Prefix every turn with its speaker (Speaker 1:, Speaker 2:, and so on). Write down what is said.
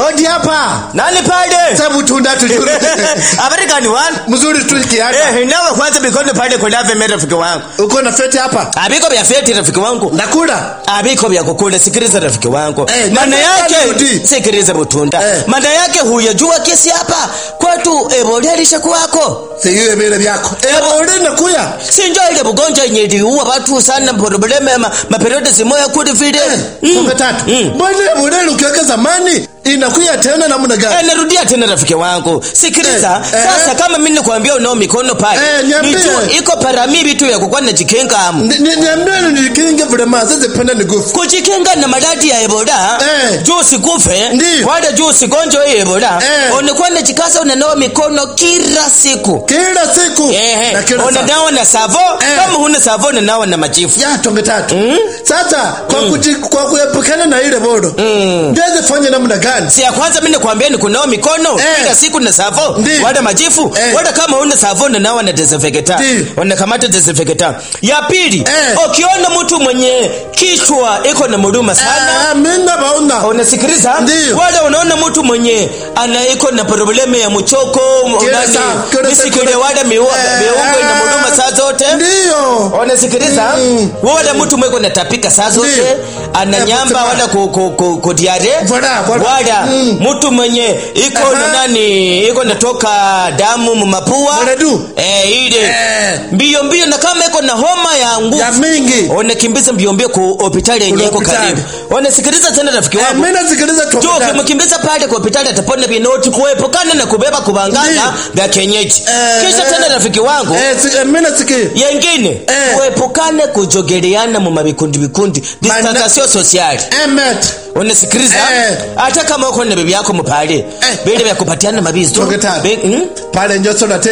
Speaker 1: Hodi hapa.
Speaker 2: Nani pale?
Speaker 1: Sabu tunda tujue.
Speaker 2: Habari gani wana?
Speaker 1: Mzuri tu kiada.
Speaker 2: Eh, nawe kwanza bikono pale kuna veme rafiki wangu.
Speaker 1: Uko na feti hapa?
Speaker 2: Abiko vya feti rafiki wangu.
Speaker 1: Nakula.
Speaker 2: Abiko vya kukula sikiliza rafiki wangu.
Speaker 1: Eh,
Speaker 2: Maana
Speaker 1: nani
Speaker 2: yake
Speaker 1: rudi?
Speaker 2: sikiliza butunda.
Speaker 1: Eh.
Speaker 2: Maana yake huyajua kesi hapa kwetu Ebola kwako.
Speaker 1: Siyo vile vyako. Eh, ule nakuya.
Speaker 2: Sinjo ile bugonjwa yenye iliua watu sana probleme ma, maperiode zimoya kuli vile.
Speaker 1: Mm. Songa tatu.
Speaker 2: Mm.
Speaker 1: Mbona ule ukiweka zamani inakuya tena namna gani?
Speaker 2: Eh, narudia tena rafiki wangu. Sikiliza,
Speaker 1: Eh, eh.
Speaker 2: sasa kama mimi nikwambia unao mikono pale.
Speaker 1: Eh, niambie.
Speaker 2: nijue iko parami vitu ya kukuwa na jikinga amu.
Speaker 1: Ni- ni- Niambie nikinge vile maza zipenda ni gufu.
Speaker 2: Kujikinga na maradhi ya Ebola.
Speaker 1: Eh.
Speaker 2: Juu usikufe.
Speaker 1: Ndiyo.
Speaker 2: Wala juu usigonjwe hii Ebola.
Speaker 1: Eh.
Speaker 2: Unakuwa unajikaza unanawa mikono kila siku.
Speaker 1: Kila siku.
Speaker 2: Eh,
Speaker 1: Na kila saa.
Speaker 2: unanawa na savo.
Speaker 1: Eh.
Speaker 2: Kama huna savo unanawa na majifu.
Speaker 1: ya tonge tatu sasa kwa, kuji, kwa kuepukana na ile bodo mm. ndiweze fanya namna gani
Speaker 2: Si ya kwanza mimi nakwambia ni kunawa mikono
Speaker 1: Eh.
Speaker 2: kila siku na savo.
Speaker 1: Ndiyo.
Speaker 2: Wala majifu.
Speaker 1: Eh.
Speaker 2: Wala kama huna savo unanawa na desinfectant.
Speaker 1: Ndiyo.
Speaker 2: Unakamata desinfectant. Ya pili,
Speaker 1: Eh.
Speaker 2: ukiona mtu mwenye kichwa iko na muruma sana
Speaker 1: Ah, mina baona
Speaker 2: unasikiliza
Speaker 1: Ndiyo.
Speaker 2: wala unaona mtu mwenye ana iko na probleme ya mchoko
Speaker 1: Kila
Speaker 2: nani,
Speaker 1: saa, kila saa,
Speaker 2: misikile
Speaker 1: kila-
Speaker 2: wala miua
Speaker 1: Eh,
Speaker 2: miungo ina muduma saa zote
Speaker 1: ndiyo
Speaker 2: unasikiliza
Speaker 1: Mm.
Speaker 2: wala mtu mweko natapika saa zote
Speaker 1: Ndiyo.
Speaker 2: ana
Speaker 1: Eh,
Speaker 2: nyamba
Speaker 1: kutupa.
Speaker 2: wala ku, ku, ku, ku diare
Speaker 1: Voilà, voilà.
Speaker 2: wala
Speaker 1: Mm.
Speaker 2: mtu mwenye iko na
Speaker 1: Aha.
Speaker 2: nani iko natoka damu mumapua
Speaker 1: Mredu.
Speaker 2: eh ile
Speaker 1: Eh.
Speaker 2: mbio mbio na kama iko na homa ya nguvu
Speaker 1: ya mingi
Speaker 2: unakimbiza mbio mbio ku hospitali yenye iko
Speaker 1: hospitali.
Speaker 2: karibu unasikiliza tena rafiki
Speaker 1: Eh,
Speaker 2: wangu
Speaker 1: mina sikiliza
Speaker 2: Jo,
Speaker 1: tonge tatu
Speaker 2: ukimkimbiza pale kwa hospitali atapona vinoti kuepukana na kubeba kubangana
Speaker 1: Ndiyo.
Speaker 2: vya kienyeji.
Speaker 1: Eh,
Speaker 2: Kisha
Speaker 1: eh.
Speaker 2: tena rafiki wangu
Speaker 1: eh, si, eh, mina siki
Speaker 2: yengine
Speaker 1: Eh.
Speaker 2: kuepukane kujogeleana mu mabikundi bikundi
Speaker 1: Mana-
Speaker 2: distansation sociale.
Speaker 1: emet
Speaker 2: Unasikiliza?
Speaker 1: Eh.
Speaker 2: Hata kama uko na bibi yako mpale, vile vya kupatiana mabizo.
Speaker 1: tonge tatu
Speaker 2: Be- mm?
Speaker 1: pale njoso na